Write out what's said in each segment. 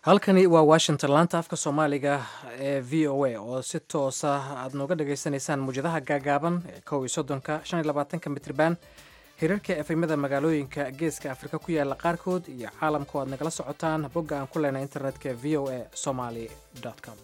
halkani waa washington laanta afka soomaaliga ee v o a oo si toosa aad nooga dhagaysanaysaan muwjadaha gaagaaban ee kow iyo soddonka shan iyo labaatanka mitriban hirarka efemada magaalooyinka geeska afrika ku yaala qaarkood iyo caalamku aad nagala socotaan bogga aan ku leenay internetka v o a somaly com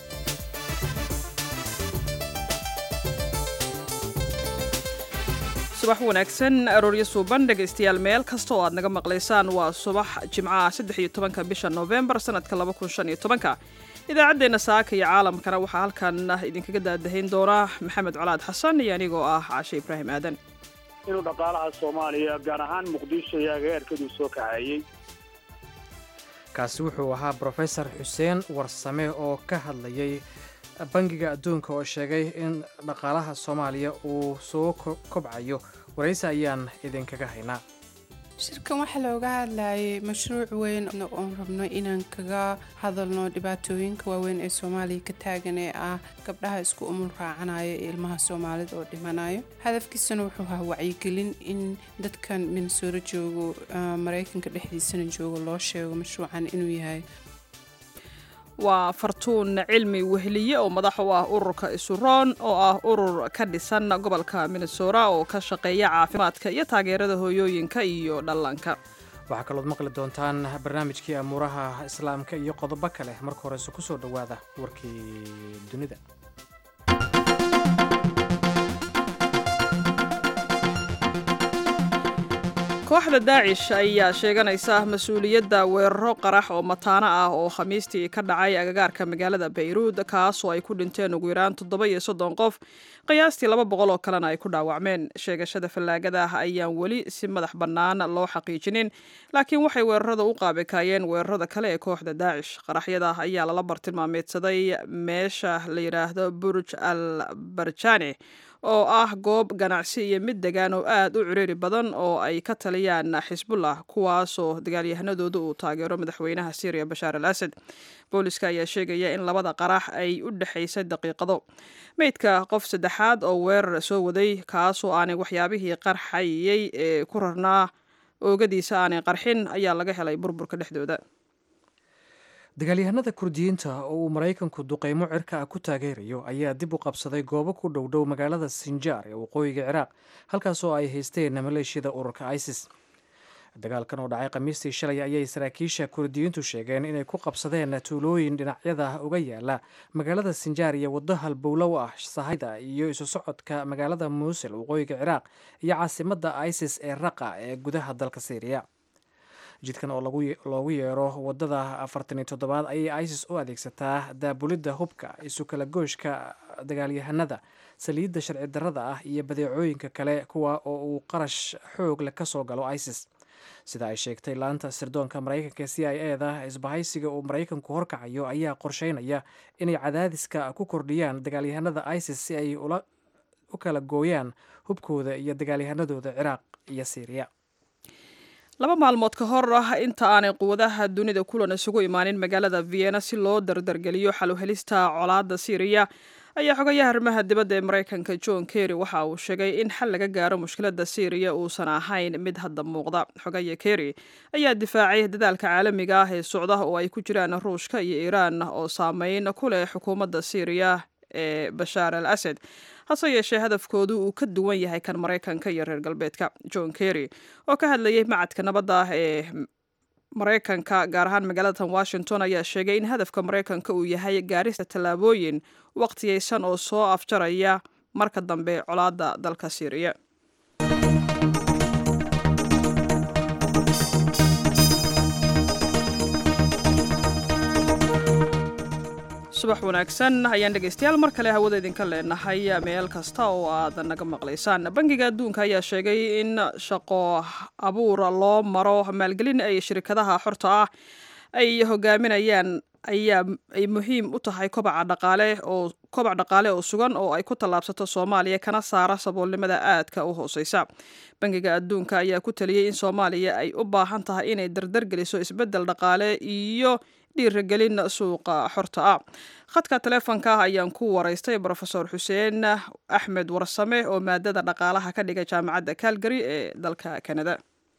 subax wanaagsan arooryo suuban dhegaystayaal meel kasta oo aad naga maqlaysaan waa subax jimcaha saddex iyo tobanka bisha noofembar sanadka laba kun shan iyo tobanka idaacaddeenna saaka iyo caalamkana waxaa halkan idinkaga daadahayn doona maxamed colaad xasan iyo anigoo ah caashe ibraahim aadan inuu dhaqaalaha soomaaliya gaar ahaan muqdisho iyo agaarkaduu soo kaxeeyey kaasi wuxuu ahaa brofesor xuseen warsame oo ka hadlayay bangiga adduunka oo sheegay in dhaqaalaha soomaaliya uu soo kobcayo waraysi ayaan idinkaga haynaa shirkan waxaa looga hadlayay mashruuc weyn oon rabno inaan kaga hadalno dhibaatooyinka waaweyn ee soomaaliya ka taagan ee ah gabdhaha isku umul raacanaya ee ilmaha soomaalida oo dhimanayo hadafkiisana wuxuu ahaa wacyigelin in dadkan minnesoro joogo maraykanka dhexdiisana joogo loo sheego mashruucan inuu yahay waa fartuun cilmi weheliye oo madax u ah ururka isuroon oo ah urur ka dhisan gobolka minnesora oo ka shaqeeya caafimaadka iyo taageerada hooyooyinka iyo dhallaanka waxaa kalood maqli doontaan barnaamijkii amuuraha islaamka iyo qodobo kale marka horeyse ku soo dhowaada warkii dunida kooxda daacish ayaa sheeganaysa mas-uuliyadda weeraro qarax oo mataano ah oo khamiistii ka dhacay agagaarka magaalada bayruud kaasoo ay ku dhinteen ugu yaraan toddoba iyo soddon qof qiyaastii laba boqol oo kalena ay ku dhaawacmeen sheegashada fallaagada ah ayaan weli si madax bannaan loo xaqiijinin laakiin waxay weerarada u qaabikaayeen weerarada kale ee kooxda daacish qaraxyada ayaa lala bartilmaameedsaday meesha la yidhaahdo burj al barjani oo ah goob ganacsi iyo mid degaan oo aad u ciriiri badan oo ay ka taliyaan xisbullah kuwaasoo dagaalyahanadooda uu taageero madaxweynaha syriya bashaar al asad booliska ayaa sheegaya in labada qarax ay u dhexaysay daqiiqado meydka qof saddexaad oo weerar soo waday kaasoo aanay waxyaabihii qarxayay ee ku rarnaa oogadiisa aanay qarxin ayaa laga helay burburka dhexdooda dagaalyahanada kurdiyiinta oo uu maraykanku duqeymo cirka ah ku taageerayo ayaa dib u qabsaday goobo ku dhow dhow magaalada sinjaar ee waqooyiga ciraaq halkaasoo ay haysteen maleeshiyada ururka isis dagaalkan oo dhacay khamiistii shalay ayay saraakiisha kurdiyiintu sheegeen inay ku qabsadeen tuulooyin dhinacyada uga yaala magaalada sinjaar iyo waddo halbowlow ah sahayda iyo isu socodka magaalada muusil waqooyiga ciraaq iyo caasimadda isis ee raqa ee gudaha dalka syriya jidkan oo loogu yeero wadada afartan iyo toddobaad ayay isis u adeegsataa daabulidda hubka isu kala gooshka dagaalyahanada saliidda sharci darrada ah iyo badeecooyinka kale kuwa oo uu qarash xoog leh ka soo galo isis sida ay sheegtay laanta sirdoonka maraykanka c i e da isbahaysiga uu maraykanku horkacayo ayaa qorsheynaya inay cadaadiska ku kordhiyaan dagaalyahanada isis si ay u kala gooyaan hubkooda iyo dagaalyahanadooda ciraaq iyo syriya laba maalmood ka hor ah inta aanay quwadaha dunida kulan isugu imaanin magaalada vienna si loo dardargeliyo xaluhelista colaadda syriya ayaa xogayaha arrimaha dibadda ee maraykanka john kerry waxa uu sheegay in xal laga gaaro mushkiladda syriya uusan ahayn mid hadda muuqda xogaya kerry ayaa difaacay dadaalka caalamiga ah ee socda oo ay ku jiraan ruushka iyo iiraan oo saameyn ku leh xukuumadda syriya ee bashaar al asad hase yeeshee hadafkoodu uu ka duwan yahay kan maraykanka iyo reer galbeedka john kerry oo ka hadlayay macadka nabadda ah ee maraykanka gaar ahaan magaalada washington ayaa sheegay in hadafka maraykanka uu yahay gaarista tallaabooyin waqtiyaysan oo soo afjaraya marka dambe colaadda dalka syriya subax wanaagsan ayaan dhegaystayaal mar kale hawada idinka leenahay meel kasta oo aad naga maqlaysaan bangiga adduunka ayaa sheegay in shaqo abuura loo maro maalgelin ay shirkadaha xorta ah ay hogaaminayaan ayaa ay muhiim u tahay kobaca dhaqaale oo kobac dhaqaale oo sugan oo ay ku tallaabsato soomaaliya kana saara saboolnimada aadka u hooseysa bangiga adduunka ayaa ku taliyey in soomaaliya ay u baahan tahay inay dardargeliso isbeddel dhaqaale iyo dhiiragelin suuqa xorta ah khadka taleefonka ah ayaan ku waraystay brofesor xuseen axmed warsame oo maadada dhaqaalaha ka dhigay jaamacadda calgary ee dalka canada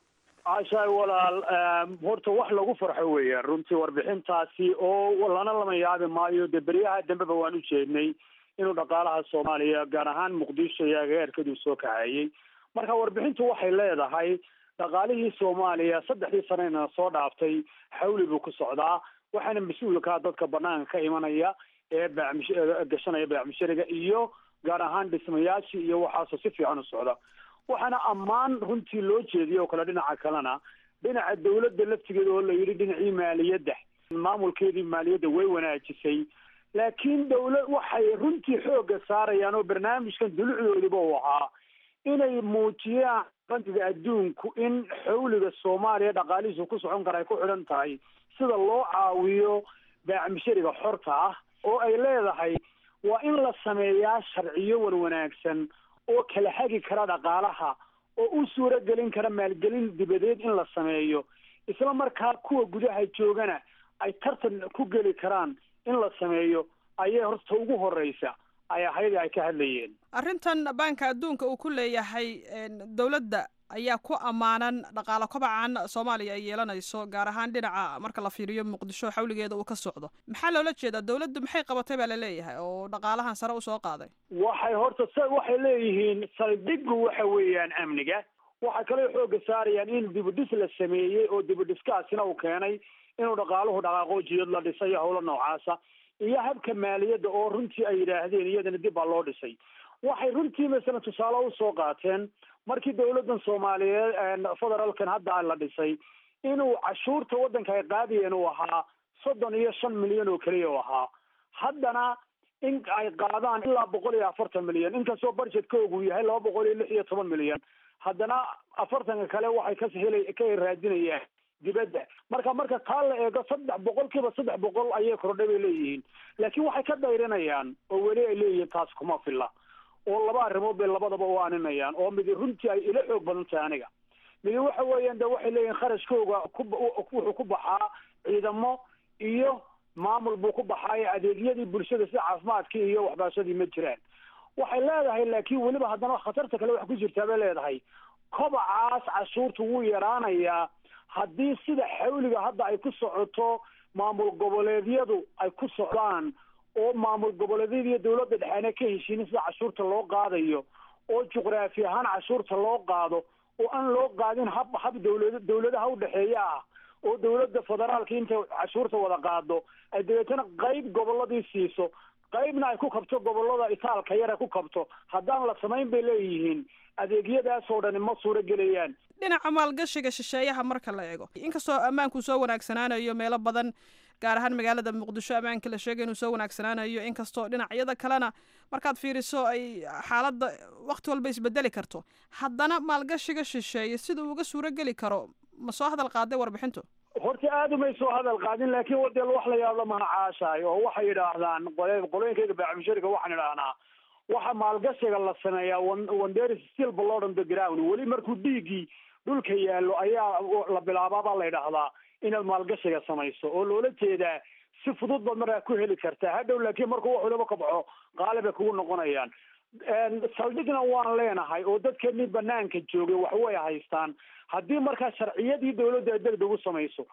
caashaay walaal horta wax lagu farxo weeyaan runtii warbixintaasi oo lana lama yaabi maayo dee beryaha dambeba waan u jeednay inuu dhaqaalaha soomaaliya gaar ahaan muqdisho iyo agaarkaduu soo kaxeeyey marka warbixintu waxay leedahay dhaqaalihii soomaaliya saddexdii sanena soo dhaaftay xawli buu ku socdaa waxaana mas-uulkaa dadka banaanka ka imanaya ee baamish gashanaya baacmishariga iyo gaar ahaan dhismayaashii iyo waxaasoo si fiican u socda waxaana ammaan runtii loo jeediyay oo kale dhinaca kalena dhinaca dawladda laftigeeda oo la yidhi dhinacii maaliyadda maamulkeedii maaliyadda way wanaajisay laakiin dawlad waxay runtii xoogga saarayaan oo barnaamijkan dulucdoodiba uu ahaa inay muujiyaan bandiga adduunku in xawliga soomaaliya dhaqaalihiisu ku socon kara ay ku xidhan tahay sida loo caawiyo baacmishariga xorta ah oo ay leedahay waa in la sameeyaa sharciyo wan wanaagsan oo kala hagi kara dhaqaalaha oo u suuro gelin kara maalgelin dibadeed in la sameeyo isla markaa kuwa gudaha joogana ay tartan ku geli karaan in la sameeyo ayay horta ugu horeysa ay ahayd ay ka hadlayeen arrintan baanka adduunka uu ku leeyahay dowladda ayaa ku ammaanan dhaqaalo kobacan soomaaliya ay yeelanayso gaar ahaan dhinaca marka la fiiriyo muqdisho xawligeeda uu ka socdo maxaa loola jeedaa dowladdu maxay qabatay baa laleeyahay oo dhaqaalahan sare usoo qaaday waxay horta s waxay leeyihiin saldhigu waxa weeyaan amniga waxay kaloo xooga saarayaan in dibudhis la sameeyey oo dibudhiskaasina uu keenay inuu dhaqaaluhu dhaqaaqo jiyad la dhisay howlo noocaasa iyo habka maaliyadda oo runtii ay yidhaahdeen iyadana dib baa loo dhisay waxay runtii masalan tusaale usoo qaateen markii dawladdan soomaaliyeed federaalkan hadda la dhisay inuu cashuurta waddanka ay qaadayeen uu ahaa soddon iyo shan milyan oo keliya u ahaa haddana in ay qaadaan ilaa boqol iyo afartan milyan inkastoo budgetkoogu yahay laba boqol iyo lix iyo toban milyan haddana afartanka kale waxay ka hela ka raadinayaan dibadda marka marka taa la eego saddex boqol kiiba saddex boqol ayay kordhay bay leeyihiin laakiin waxay ka dayrinayaan oo weli ay leeyihiin taas kuma filla oo laba arrimood bay labadaba u aaninayaan oo midi runtii ay ila xoog badan tahay aniga midi waxa weeyaan de waxay leeyihin kharashkooga ku wuxuu ku baxaa ciidamo iyo maamul buu ku baxaayo adeegyadii bulshada sida caafimaadkii iyo waxbarashadii ma jiraan waxay leedahay laakiin weliba haddana khatarta kale wax ku jirtaa bay leedahay kobacaas cashuurta wuu yaraanayaa haddii sida xawliga hadda ay ku socoto maamul goboleedyadu ay ku socdaan oo maamul goboleedyada iyo dawladda dhexeena ka heshiinin sida cashuurta loo qaadayo oo juqraafi ahaan cashuurta loo qaado oo aan loo qaadin hab hab dawlad dawladaha udhexeeya ah oo dawladda federaalka intay cashuurta wada qaado ay dabeetana qayb goboladii siiso qaybna ay ku kabto gobolada itaalka yar ay ku kabto haddaan la samayn bay leeyihiin adeegyadaas oo dhani ma suuro gelayaan dhinaca maalgashiga shisheeyaha marka la eego inkastoo ammaanku soo wanaagsanaanayo meelo badan gaar ahaan magaalada muqdisho ammaanka la sheegay inuu soo wanaagsanaanayo inkastoo dhinacyada kalena markaad fiiriso ay xaaladda wakti walba isbedeli karto haddana maalgashiga shisheeye sida uga suuro geli karo ma soo hadal qaaday warbixintu horta aada umay soo hadal qaadin laakiin wadeel wax la yaabla maha caashaay oo waxay yidhaahdaan qole qolooyinkayga baacmishariga waxaan idhaahnaa waxa maalgashiga la sameeyaa wanders still blood on the ground weli markuu dhiiggii dhulka yaallo ayaa la bilaabaa baa la yidhaahdaa inaad maalgashiga samayso oo loola jeedaa si fudud baad markaa ku heli kartaa hadhow laakiin markuu wax waliba kabxo qaali bay kugu noqonayaan saldhigna waan leenahay oo dadkeenii banaanka joogay wax way haystaan haddii markaa sharciyadii dawladda deg deg u samayso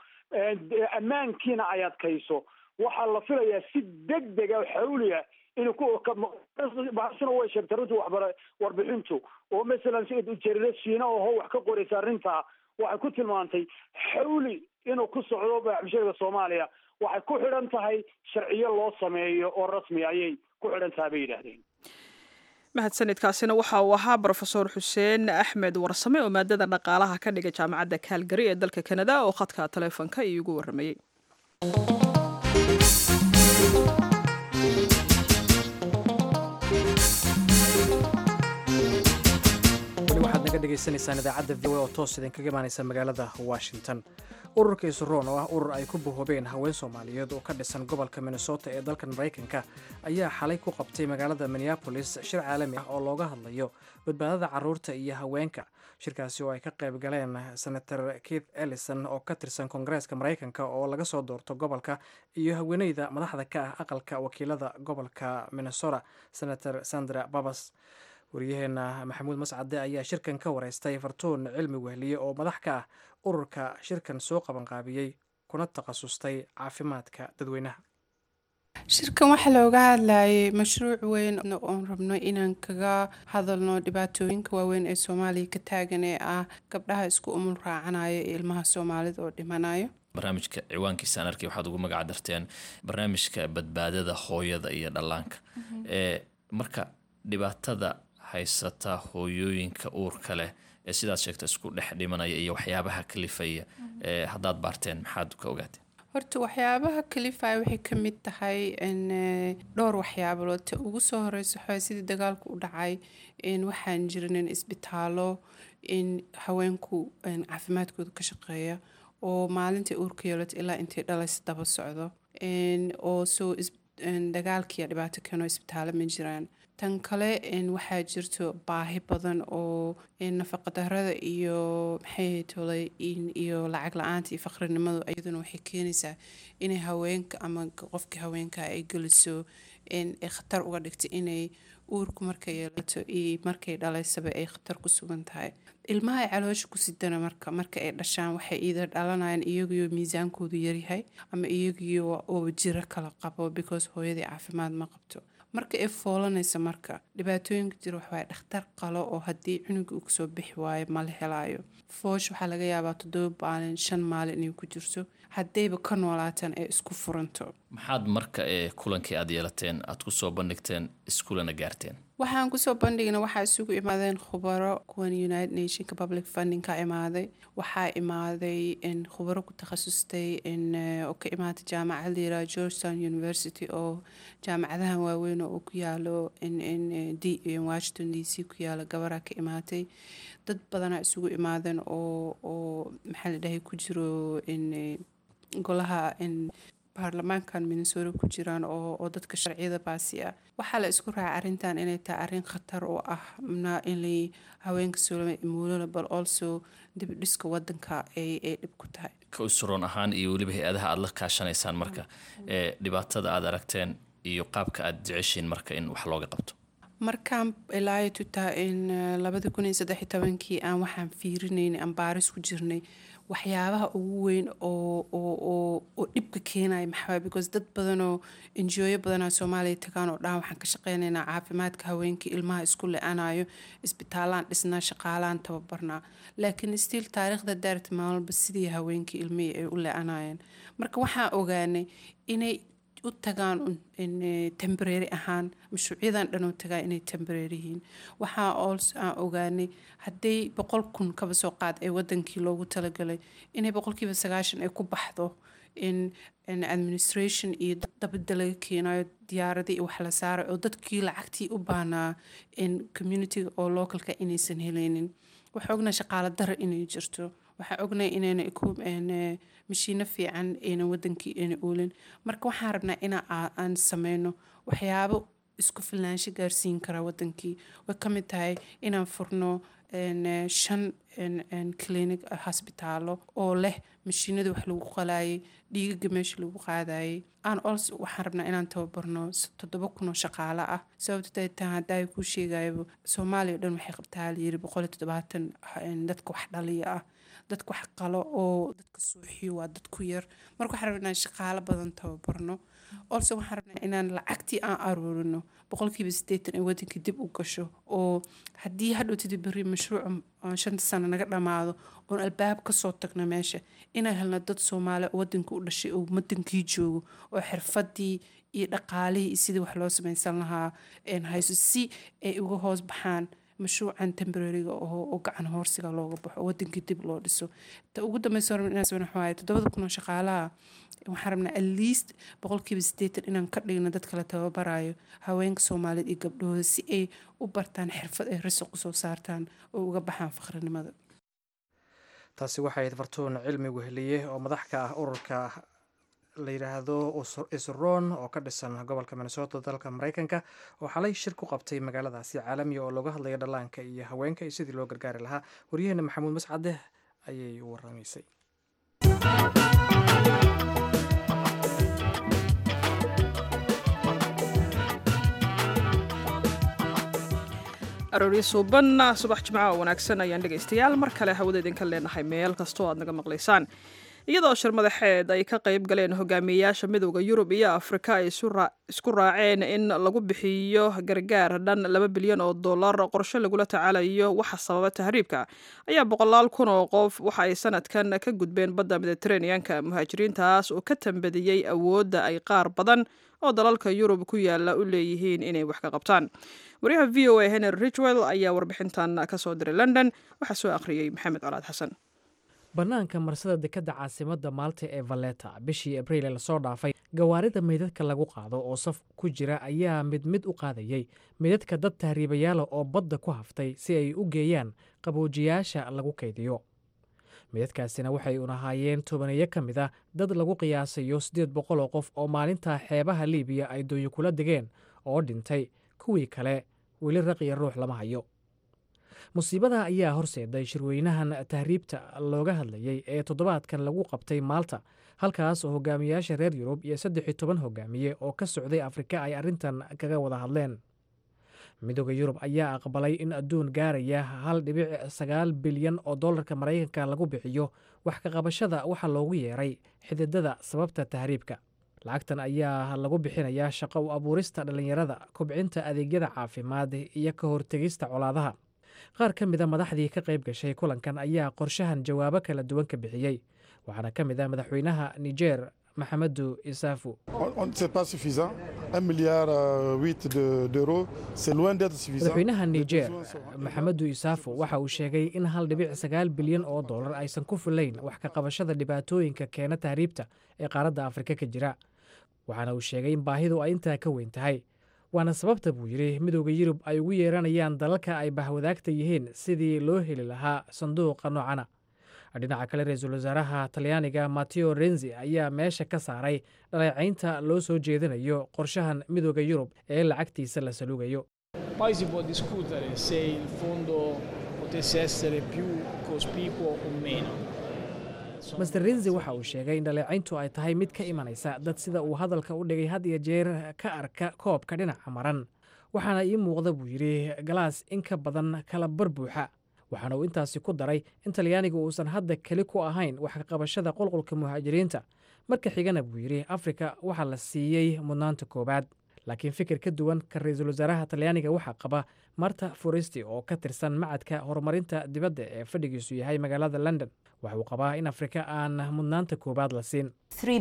ammaankiina ay adkayso waxaa la filayaa si deg dega xawliya inuu kubahasina way sheegtay runtii waxbara warbixintu oo masalan jarida shiina oho wax ka qoraysa arrintaa waxay ku tilmaantay xawli inuu ku socdo baaxmishariga soomaaliya waxay ku xidhan tahay sharciyo loo sameeyo oo rasmi ayay ku xidhan tahay bay yidhaahdeen mahadsanidkaasina waxa uu ahaa brofesor xuseen axmed warsame oo maadada dhaqaalaha ka dhigay jaamacadda kaalgari ee dalka kanada oo khadka taleefonka iigu warramayey weli waxaad naga dhegaysanaysaan idaacadda v o oo toos idinkaga imaanaysa magaalada washington ururka isroon oo ah urur ay ku bahoobeen haween soomaaliyeed oo ka dhisan gobolka minnesota ee dalkan maraykanka ayaa xalay ku qabtay magaalada minneabolis shir caalami ah oo looga hadlayo badbaadada caruurta iyo haweenka shirkaasi oo ay ka qayb galeen senator keith ellison oo ka tirsan koongareeska maraykanka oo laga soo doorto gobolka iyo haweeneyda madaxda ka ah aqalka wakiilada gobolka minnesota senator sandra babas wariyaheena maxamuud mascade ayaa shirkan ka wareystay fartuun cilmi wehliye oo madax ka ah ururka shirkan soo qabanqaabiyey kuna takhasustay caafimaadka dadweynaha shirkan waxaa looga hadlayay mashruuc weyn oon rabno inaan kaga hadalno dhibaatooyinka waaweyn ee soomaaliya ka taagan ee ah gabdhaha isku umul raacanaya ee ilmaha soomaalida oo dhimanayo barnaamijka ciwaankiisaan arkay waxaad ugu magac darteen barnaamijka badbaadada hooyada iyo dhallaanka ee marka dhibaatada haysata hooyooyinka uurka leh ee sidaad sheegta isku dhex dhimanaya iyo waxyaabaha kalifaya ee haddaad baarteen maxaad ka ogaateen horta waxyaabaha kalifaya waxay ka mid tahay dhowr waxyaabood ta ugu soo horeysa waxaa sidii dagaalku u dhacay waxaan jirinin isbitaallo in haweenku caafimaadkooda ka shaqeeya oo maalintai uurka yeelato ilaa intay dhalaysa daba socdo oo soo dagaalkiiya dhibaato keeno isbitaallo ma jiraan tan kale waxaa jirto baahi badan oo nafaqadarada iyo maxay tolay iyo lacag la-aanta iyo faqrinimadu iyaduna waxay keenaysaa inay haweenka ama qofkii haweenka ay geliso khatar uga dhigta inay uurku markay yeelato iyo markay dhalaysaba ay khatar ku sugan tahay ilmaha ay caloosha ku sidana marka marka ay dhashaan waxay iida dhalanayaan iyagiyo miisaankoodu yaryahay ama iyagiyo oo jiro kala qabo because hooyadii caafimaad ma qabto marka ay foolanaysa marka dhibaatooyinka jira waxwaay dhakhtar qalo oo haddii cunuga uu kasoo bixi waayo mala helaayo foosh waxaa laga yaabaa toddoba maalin shan maalin inay ku jirto haddayba ka noolaataan ay isku furanto maxaad marka ee kulankii aad yeelateen aad ku soo bandhigteen iskuulana gaarteen waxaan kusoo bandhigna waxaa isugu imaadeen khubaro kuwan united nationka public funding ka imaaday waxaa imaaday khubaro ku takhasustay oo ka imaatay jaamacad layiraha georgetown university oo jaamacadahan waaweyn oo ku yaalo washington d c ku yaalo gabaraa ka imaatay dad badanaa isugu imaadeen oo oo maxaa la dhahay ku jiro golaha baarlamaankan minnesota ku jiraan oo dadka sharciyada baasi ah waxaa la isku raacay arrintan inay tahay arrin khatar oo ah in haweenka soolama muulana bal also dibdhiska wadanka ay dhib ku tahay ka usroon ahaan iyo weliba hay-adaha aada la kaashanaysaan marka ee dhibaatada aada aragteen iyo qaabka aada jeceshiin marka in wax looga qabto markaan ilaayo tutaa in labada kun iyo saddex iyo tobankii aan waxaan fiirinaynay aan baaris ku jirnay waxyaabaha ugu weyn oo oo dhibka keenaya maxaa because dad badanoo enjooyo badanaa soomaaliya tagaan oo dhan waxaan ka shaqeynaynaa caafimaadka haweenkii ilmaha isku le-anayo isbitaalaan dhisnaa shaqaalaan tababarnaa laakiin stiil taariikhda daarta maalmalba sidii haweenkii ilmihii ay u le-anayeen marka waxaan ogaanay inay u tagaan tembrary ahaan mashruucyadan dhan u tagaan inay tembrary yihiin waxaa ols aan ogaanay hadday boqol kun kaba soo qaad ee wadankii loogu talagalay inay boqolkiiba sagaashan ay ku baxdo in administration iyo dabada laga keenayo diyaaradii iyo wax la saaray oo dadkii lacagtii u baahnaa in communityga oo localka inaysan heleynin waxaa ognaa shaqaalo dara inay jirto waxaa ognay inayna mashiino fiican ayna wadankii ayna oolin marka waxaan rabnaa in aan sameyno waxyaabo isku filnaansho gaarsiin kara wadankii way ka mid tahay inaan furno shan clinic hosbitaalo oo leh mashiinada wax lagu qalaayay dhiigaga meesha lagu qaadayay aan ols waxaan rabnaa inaan tababarno toddoba kunoo shaqaalo ah sababta taa haddaa kuu sheegayaba soomaaliya o dhan waxay qabtaa layiri boqol iyo toddobaatan dadka wax dhaliya ah dadka wax qalo oo dadka suuxiyo waa dad ku yar marka waxaan rabnaa inaan shaqaalo badan tababarno olse waxaan rabnaa inaan lacagtii aan aruurino boqolkiiba siddeetan ee wadanka dib u gasho oo haddii hadhowtida berri mashruuca shanta sano naga dhammaado oon albaab kasoo tagno meesha inaan helno dad soomaali oo wadanka u dhashay oo wadankii joogo oo xirfadii iyo dhaqaalihii iyo sidii wax loo samaysan lahaa hayso si ay uga hoos baxaan mashruucan tembrariga oo gacan hoorsiga looga baxo oo wadankii dib loo dhiso ta ugu dambeysa waxawaaye toddobada kun oo shaqaalaha waxaan rabnaa at least boqolkiiba siddeetan inaan ka dhigno dadka la tababarayo haweenka soomaaliyeed iyo gabdhahooda si ay u bartaan xirfad ay risiq usoo saartaan oo uga baxaan faqrinimada taasi waxay ahayd fartuun cilmi weheliye oo madax ka ah ururka la yidhaahdo isroon oo ka dhisan gobolka minnesota dalka mareykanka oo xalay shir ku qabtay magaaladaasi caalamiga oo looga hadlaya dhallaanka iyo haweenka iyo sidii loo gargaari lahaa waryaheena maxamuud mascade ayay u waramaysay aroori suuban subax jimco oo wanaagsan ayaan dhegaystayaal mar kale hawada idinka leenahay meel kastoo aad naga maqlaysaan iyadoo shir madaxeed ay ka qayb galeen hogaamiyeyaasha midowda yurub iyo afrika ay isku raaceen in lagu bixiyo gargaar dhan laba bilyan oo dollar qorshe lagula tacaalayo waxa sababa tahriibka ayaa boqolaal kun oo qof waxa ay sanadkan ka gudbeen badda mediteraneanka muhaajiriintaas oo ka tambadiyey awoodda ay qaar badan oo dalalka yurub ku yaala u leeyihiin inay wax ka qabtaan wariyaha v o a henry richwell ayaa warbixintan kasoo diray london waxaa soo akhriyey maxamed colaad xasan bannaanka marsada dekadda caasimadda maalta ee valeta bishii abriil ee lasoo dhaafay gawaarida meydadka lagu qaado oo saf ku jira ayaa mid mid u qaadayey meydadka dad tahriibayaala oo badda ku haftay si ay u geeyaan qaboojiyaasha lagu kaydiyo meydadkaasina waxay unahaayeen tobaneeyo ka mid a dad lagu qiyaasayo siddeed boqol oo qof oo maalintaa xeebaha liibiya ay dooyo kula degeen oo dhintay kuwii kale weli raqiya ruux lama hayo musiibada ayaa horseeday shirweynahan tahriibta looga hadlayey ee toddobaadkan lagu qabtay maalta halkaas oo hogaamiyayaasha reer yurub iyo saddex iyo toban hogaamiye oo ka socday afrika ay arrintan kaga wada hadleen midooda yurub ayaa aqbalay in adduun gaaraya hal dhibic sagaal bilyan oo dollarka maraykanka lagu bixiyo wax ka qabashada waxa loogu yeeray xididada sababta tahriibka lacagtan ayaa lagu bixinayaa shaqo u abuurista dhallinyarada kobcinta adeegyada caafimaad iyo ka hortegista colaadaha qaar ka mida madaxdii ka qayb gashay kulankan ayaa qorshahan jawaabo kala duwan ka bixiyey waxaana ka mid ah madaxweynaha niger maxamedu isaafu madaxweynaha niger maxamedu isaafu waxa uu sheegay in hal dhibic sagaal bilyan oo dollar aysan ku filayn wax ka qabashada dhibaatooyinka keena tahriibta ee qaaradda afrika ka jira waxaana uu sheegay in baahidu ay intaa ka weyn tahay waana sababta buu yidhi midooda yurub ay ugu yeeranayaan dalalka ay bahwadaagta yihiin sidii loo heli lahaa sanduuqa noocana dhinaca kale ra-iisul wasaaraha talyaaniga mateo renzi ayaa meesha ka saaray dhaleecaynta loo soo jeedinayo qorshahan midooda yurub ee lacagtiisa la saluugayo Poi si può discutere se il fondo potesse essere più cospicuo o meno. master renzi waxa uu sheegay in dhaleecayntu ay tahay mid ka imanaysa dad sida uu hadalka u dhigay had iyo jeer ka arka koobka dhinaca maran waxaana ii muuqda buu yidhi galaas in ka badan kala bar buuxa waxaana uu intaasi ku daray in talyaaniga uusan hadda keli ku ahayn wax ka qabashada qulqulka muhaajiriinta marka xigana buu yidhi afrika waxaa la siiyey mudnaanta koowaad laakiin fikir ka duwan ka ra-iisul wasaaraha talyaaniga waxaa qaba marta foresti oo ka tirsan macadka horumarinta dibadda ee fadhigiisu yahay magaalada london waxa uu qabaa in afrika aan mudnaanta koowaad la siin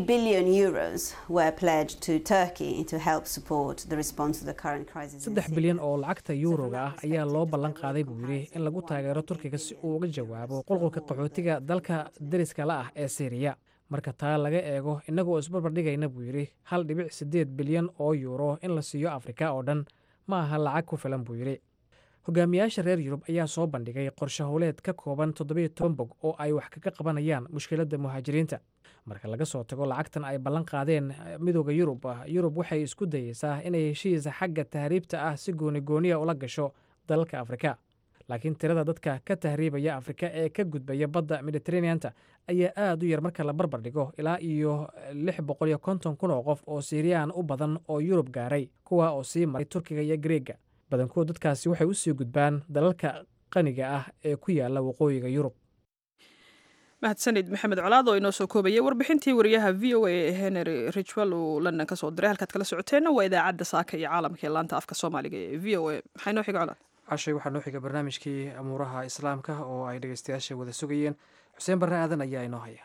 saddex bilyan oo lacagta yuuroga ah ayaa loo ballan qaaday buu yidhi in lagu taageero turkiga si uu uga jawaabo qulqulka qaxootiga dalka dariska la ah ee syriya marka taa laga eego innagoo isbarbardhigayna buu yidhi hal dhibic siddeed bilyan oo yuuro in la siiyo afrika oo dhan ma aha lacag ku filan buu yidhi hogaamiyaasha reer yurub ayaa soo bandhigay qorshe howleed ka kooban toddobiyo toban bog oo ay wax kaga qabanayaan mushkiladda muhaajiriinta marka laga soo tago lacagtan ay ballan qaadeen midooda yurub yurub waxay isku dayeysaa inay heshiisa xagga tahriibta ah si gooni gooniya ula gasho dalalka afrika laakiin tirada dadka ka tahriibaya afrika ee ka gudbaya badda mediteraneanta ayaa aad u yar marka la barbar dhigo ilaa iyo lix boqol iyo konton kun oo qof oo siiriyaan u badan oo yurub gaaray kuwa oo sii maray turkiga iyo greega badankood dadkaasi waxay u sii gudbaan dalalka qaniga ah ee ku yaala waqooyiga yurub mahadsanid maxamed colaad oo inoo soo koobayay warbixintii wariyaha v o a ee henry richwell uu london ka soo diray halkaad kala socoteenna waa idaacadda saaka iyo caalamka ee laanta afka soomaaliga ee v o a maxaa inoo xiga colaad cashay waxaa noo xiga barnaamijkii amuuraha islaamka oo ay dhegeystayaasha wada sugayeen xuseen barre aadan ayaa inoo haya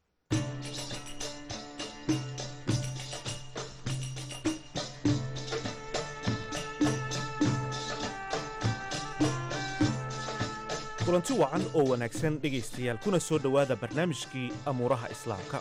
kulanti wacan oo wanaagsan dhegaystayaal kuna soo dhowaada barnaamijkii amuuraha islaamka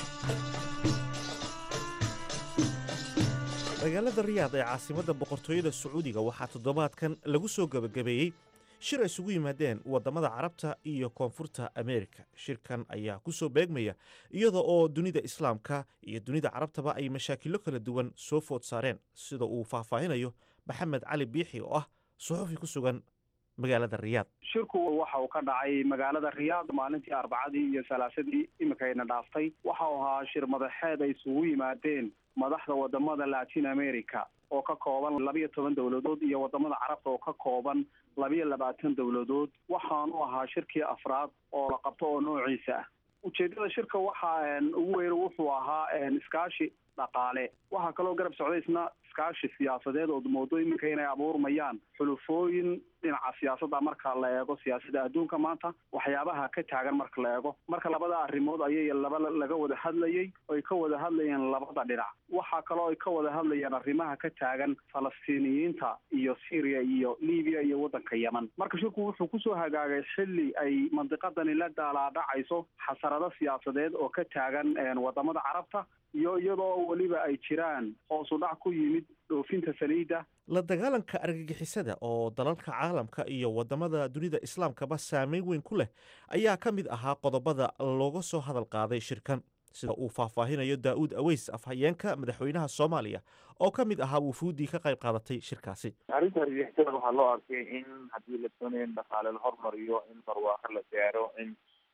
magaalada riyaad ee caasimadda boqortooyada sacuudiga waxaa toddobaadkan lagu soo gebagabeeyey shir ay isugu yimaadeen waddamada carabta iyo koonfurta ameerika shirkan ayaa ku soo beegmaya iyada oo dunida islaamka iyo dunida carabtaba ay mashaakilo kala duwan soo food saareen sida uu faahfaahinayo maxamed cali biixi oo ah suxufi ku sugan magaalada riyaad shirku waxa uu ka dhacay magaalada riyaad maalintii arbacadii iyo salaasadii iminkayna dhaaftay waxa uu ahaa shir madaxeed ay isugu yimaadeen madaxda wadamada latin america oo ka kooban labiyo toban dowladood iyo wadamada carabta oo ka kooban labiyo labaatan dowladood waxaanu ahaa shirkii afraad oo la qabto oo noociisa ah ujeedada shirka waxaa ugu weyn wuxuu ahaa iskaashi dhaqaale waxaa kaloo garab socday isna iskaashi siyaasadeed oo moodo iminka inay abuurmayaan xulufooyin dhinaca siyaasadda marka la eego siyaasadda adduunka maanta waxyaabaha ka taagan marka la eego marka labada arrimood ayay laba laga wada hadlayey oy ka wada hadlayeen labada dhinac waxaa kaloo ay ka wada hadlayeen arrimaha ka taagan falastiiniyiinta iyo syria iyo libiya iyo waddanka yemen marka shirku wuxuu kusoo hagaagay xilli ay mandiqadani la daalaadhacayso xasarado siyaasadeed oo ka taagan wadamada carabta iyo iyadoo weliba ay jiraan hoos u dhac ku yimid dhoofinta saliidda la dagaalanka argagixisada oo dalalka caalamka iyo wadamada dunida islaamkaba saameyn weyn ku leh ayaa ka mid ahaa qodobada looga soo hadal qaaday shirkan sida uu faahfaahinayo daa'uud aweys afhayeenka madaxweynaha soomaaliya oo ka mid ahaa wufuuddii ka qayb qaadatay shirkaasi arrinta argagixisada waxaa loo arkay in haddii la doonayo in dhaqaale la hormariyo in barwaaqo la gaaro in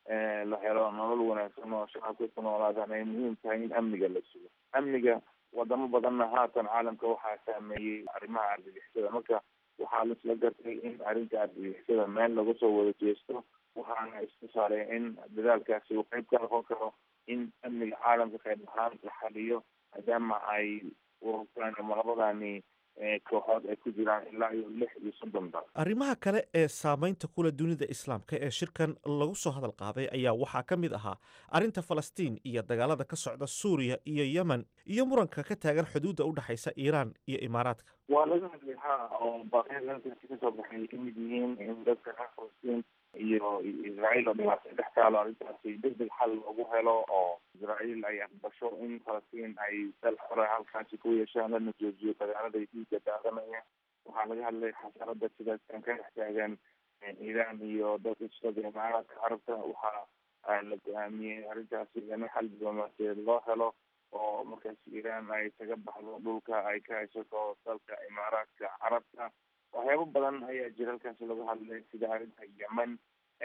la helo nolol wanaagsan oo shacabka ku noolaadaan ay muhiim tahay in amniga la sugo amniga wadamo badanna haatan caalamka waxaa saameeyey arrimaha argagixisada marka waxaa laisla gartay in arrinta argagixisada meel laga soo wada jeesto waxaana isku saaray in dadaalkaasi uu qayb ka noqon karo in amniga caalamka qayb ahaan la xaliyo maadaama ay ururtaan ama labadani kooxood ay ku jiraan ilaa iyo lix iyo soddon dal arrimaha kale ee saameynta kula dunida islaamka ee shirkan lagu soo hadal qaaday ayaa waxaa ka mid ahaa arrinta falastiin iyo dagaalada ka socda suuriya iyo yemen iyo muranka ka taagan xuduudda u dhexaysa iiraan iyo imaaraadka waa laga hadlay ha oo baaqyada halkaasi kasoo baxay ay kamid yihiin in dadka reer falastiin iyo israael oo dhibaato dhex taalo arrintaasi deg deg xal loogu helo oo israael ay aqbasho in falastiin ay dal xore halkaasi ku yeeshaan lana joojiyo dagaalada ay dhiiga daadanaya waxaa laga hadlay xasarada sidaaskan ka dhex taagan iiraan iyo dadka shirada imaaraadka carabta waxaa la go-aamiyey arrintaasi in xal diblomaasiyeed loo helo oo markaas iiraan ay kaga baxdo dhulka ay ka haysato dalka imaaraadka carabta waxyaabo badan ayaa jira halkaasi laga hadlay sida arrinta yemen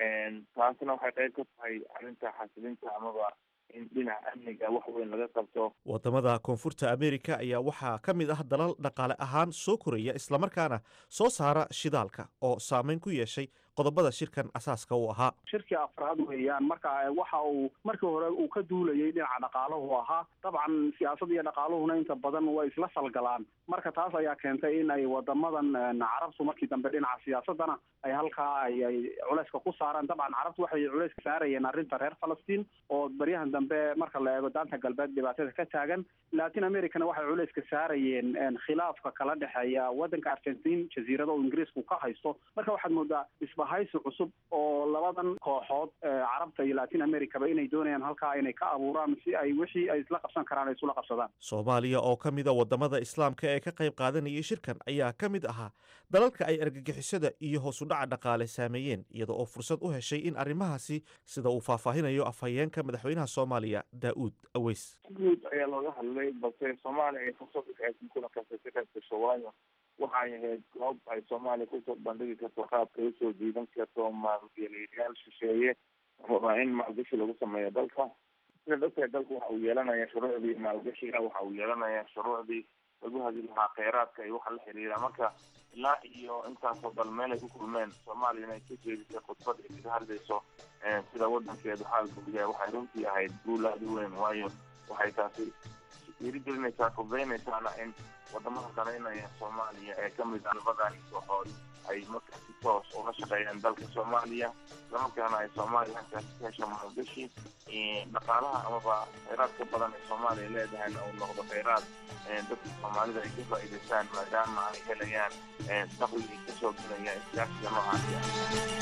taasna waxay qayb ka tahay arrinta xasilinta amaba in dhinaca amniga wax weyn laga qabto wadamada koonfurta america ayaa waxaa ka mid ah dalal dhaqaale ahaan soo koraya islamarkaana soo saara shidaalka oo saameyn ku yeeshay qodobada shirkan asaaska u ahaa shirkii afraad weeyaan marka waxa uu markii hore uu ka duulayay dhinaca dhaqaalahu ahaa dabcan siyaasad iyo dhaqaaluhuna inta badan way isla falgalaan marka taas ayaa keentay in ay wadamadan carabtu markii dambe dhinaca siyaasadana ay halkaa ay ay culeyska ku saaraan dabcan carabtu waxay culeyska saarayeen arrinta reer falastiin oo baryahan dambe marka la eego daanta galbeed dhibaatada ka taagan latin americana waxay culeyska saarayeen khilaafka kala dhexeeya wadanka argentin jasiirada oo ingiriisku ka haysto marka waxaad moodaa isbahaysi cusub oo labadan kooxood carabta iyo latin americaba inay doonayaan halkaa inay ka abuuraan si ay wixii ay isla qabsan karaan ay isula qabsadaan soomaaliya oo ka mida wadamada islaamka ee ka qayb qaadanayay shirkan ayaa ka mid ahaa dalalka ay argagixisada iyo hoos u dhaca dhaqaale saameeyeen iyada oo fursad u heshay in arrimahaasi sida uu faahfaahinayo afhayeenka madaxweynaha soomaaliya daa'uud aweys guud ayaa looga hadlay balse soomaaliya ay fursad uxeesan kulankaasi ka qayb gasho waayo waxay ahayd goob ay soomaaliya kusoo bandhigi karto qaabkay usoo jiidan karto maalgeliyayaal shisheeye waa in maalgashi lagu sameeyo dalka sida dadka dalka waxa uu yeelanaya shuruucdii maalgashiga waxa uu yeelanaya shuruucdii lagu hadi lahaa kheyraadka iyo waxa la xiriira marka ilaa iyo intaasoo dal meel ay ku kulmeen soomaaliyana ay ka jeedisay khudbad ay kaga hadlayso sida wadankeedu xaalku yahay waxay runtii ahayd guul aada u weyn waayo waxay taasi dhiirigelinaysaa fududaynaysaana in wadamada danaynaya soomaaliya ee kamid ah labadani kooxood ay markaasi toos ula shaqeeyaan dalka soomaaliya islamarkaana ay soomaaliya halkaasi ka hesho maalgashi dhaqaalaha amaba kheyraadka badan ee soomaaliya leedahayna uu noqdo kheyraad dadka soomaalida ay ka faa'iidaystaan maadaama ay helayaan dakhligii kasoo gelaya iskaashiga noocaasi ah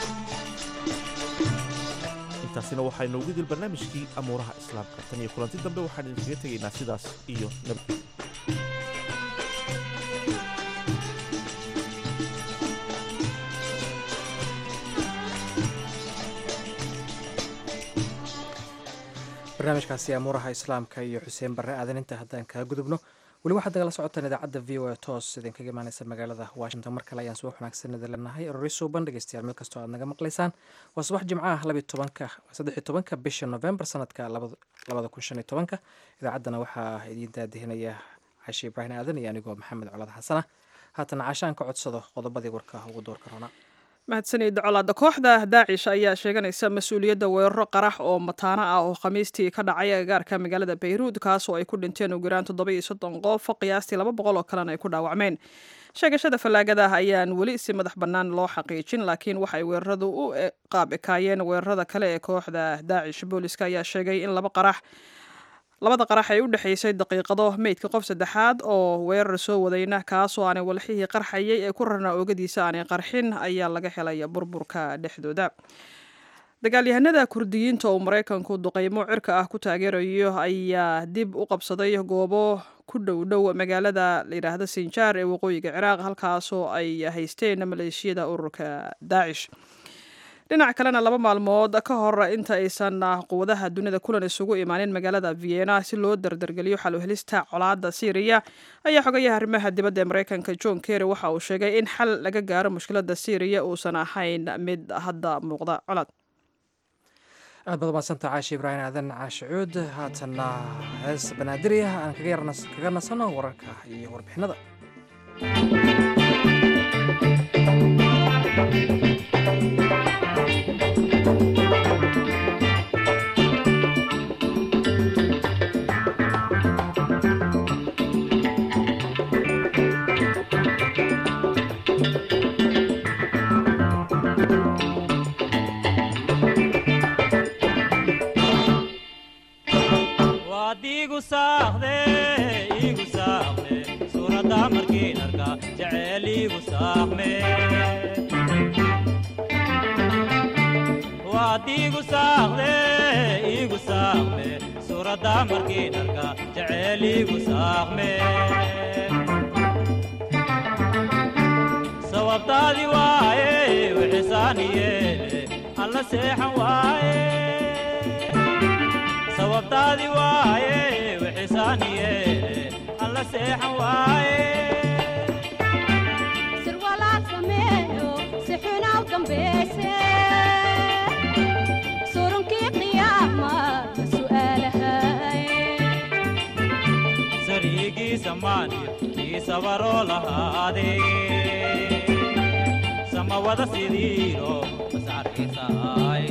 intaasina waxaa inoogu dil barnaamijkii amuuraha islaamka tan iyo kulanti dambe waxaan idinkaga tegaynaa sidaas iyo nabadgelyo barnaamijkaasi amuuraha islaamka iyo xuseen barre aadan inta haddaan kaa gudubno weli waxaad nagala socotaan idaacadda v o a toos idinkaga imaaneysa magaalada washington mar kale ayaan subax wanaagsan idin leenahay erori suuban dhegeystayaal meel kastoo aad naga maqlaysaan waa subax jimco ah labiy tobanka saddexiy tobanka bisha november sanadka labada kun shan iyo tobanka idaacaddana waxaa idiin daadihinaya cashi ibraahim aadan iyo anigoo maxamed colad xasana haatan caashaan ka codsado qodobadii warka ugu doorka roona mahadsanid colaada kooxda daacish ayaa sheeganaysa mas-uuliyadda weeraro qarax oo mataano ah oo khamiistii ka dhacay agagaarka magaalada bayruud kaasoo ay ku dhinteen ugu yaraan toddoba iyo soddon qof qiyaastii laba boqol oo kalena ay ku dhaawacmeen sheegashada fallaagada ah ayaan weli si madax bannaan loo xaqiijin laakiin waxay weeraradu u qaab ekaayeen weerarada kale ee kooxda daacish booliska ayaa sheegay in laba qarax labada qarax ay u dhexaysay daqiiqado meydka qof saddexaad oo weerar soo wadayna kaasoo aanay walxihii qarxayay ee ku rarnaa oogadiisa aanay qarxin ayaa laga helay burburka dhexdooda dagaalyahanada kurdiyiinta oo maraykanku duqeymo cirka ah ku taageerayo ayaa dib u qabsaday goobo ku dhow dhow magaalada layidhaahda sinjaar ee waqooyiga ciraaq halkaasoo ay haysteen maleeshiyada ururka daacish dhinac kalena laba maalmood ka hor inta aysan quwadaha dunida kulan isugu imaanin magaalada vienna si loo dardargeliyo xal u helista colaada syriya ayaa xogayaha arrimaha dibadda ee maraykanka john kerry waxa uu sheegay in xal laga gaaro mushkilada syriya uusan ahayn mid hadda muuqda colaad aad baad umadsanta caashi ibraahim aadan caashi cuud haatanna hees banaadiri ah aan kaga nasano wararka iyo warbixinada sababtaadi waaye wixisaaniyeele alla seexan waaye sababtaadi waaye wixisaaniyeele alla seexan waaye sirwalaad sameeyo si xunaw dambayse surunkii qiyaama ma su'aalahay sariigiisa maaniyo kii sabaroo lahaadee samawada sidiiro masarkiisaay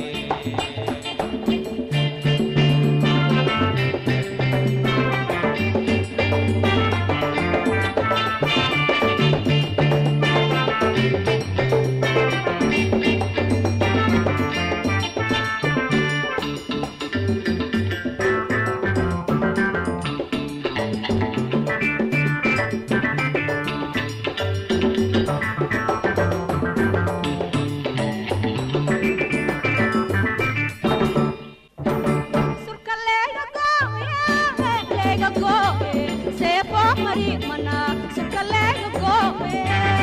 surka leega gooye leega gooye seefo mari mana surka leega gooye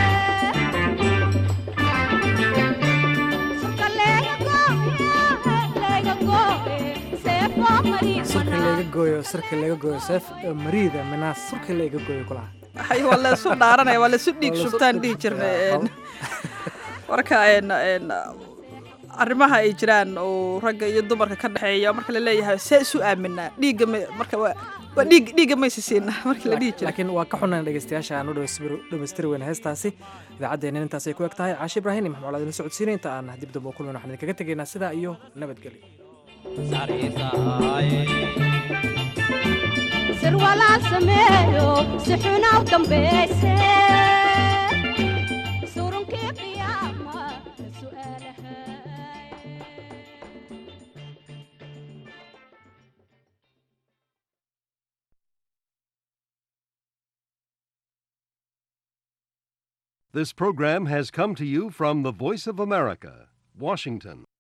surka leega gooye leega gooye seefo mari surka mana laga gooyo surka laga gooyo seef mariida minaas surka laga gooyo kulaha Ay, waa laysu dhaaranaya waa laysu dhiig Waa laysu shubtaan dhiig dhihi jirnay shubtaa. een. marka een, een, arrimaha ay jiraan oo ragga iyo dumarka ka dhexeeya marka la leeyahay see isu aaminaa dhiigga ma- marka waa waa dhiig dhiigga maysi siinaa marka la dhihi jira laakiin waa ka xunan dhegeystayaasha aan u dhamaystiri weyna heestaasi idaacaddeenna intaasay ku eg tahay caashi ibraahim iyo maxmuud adina socodsiina inta aan dib damba u kulmin waxaan idinkaga tegaynaa sidaa iyo nabadgelyo sirwalaal sameeyo si xunaw dambayse surunkii qiyaama ma su'aalahay This program has come to you from the Voice of America, Washington.